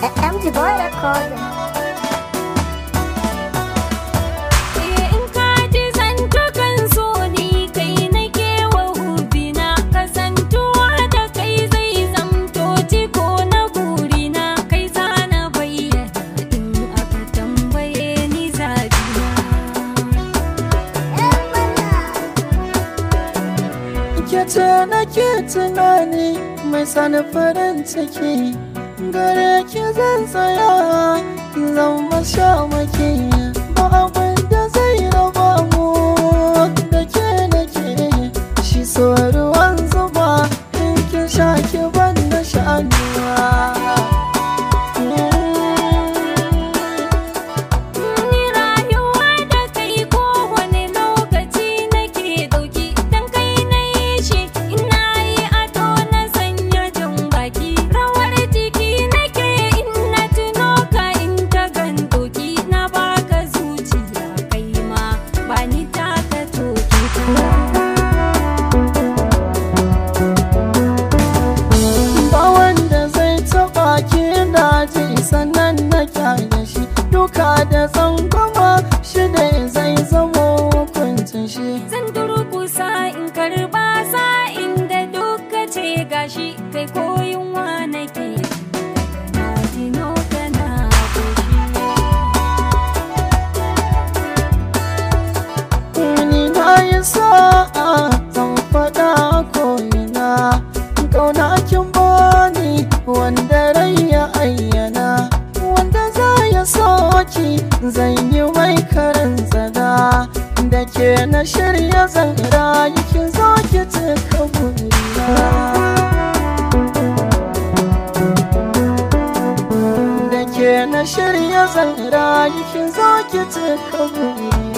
MG Boy Recording. In ka ji zantukan so ni kai nake wa hubina kasantuwa da kai zai zamto ciko na burina kai zana bayyana in aka tambaye ni zabina. ke ce nake tunani mai sani farin ciki gare ki zan tsaya zan masha maki ba abin da zai raba mu da ke nake shi so ruwan zuba in ki sha ki ban da sha'anuwa Ni rayuwa da kai kowane lokaci nake ɗauki dan kai na yi shi ina yi ado na sanya jan baki rawar jiki nake in na tuno ka in ta gandoki na baka zuciya kai ma ba ni taka toki ba wanda zai taba ki daji sannan na kyale shi duka da tsangwama shi da zai zama hukuncin shi Zan durkusa in karba sa inda duka ce gashi kai koyin wa nake na dino kana ni na yi sa'a zan faɗa ko'ina kauna kin bani wanda rai ya ayyana wanda za ya soki zan yi mai karin tsada da ke na shirya zan rayu ki zo ki cika burina da ke na shirya zan rayu ki zo ki cika burina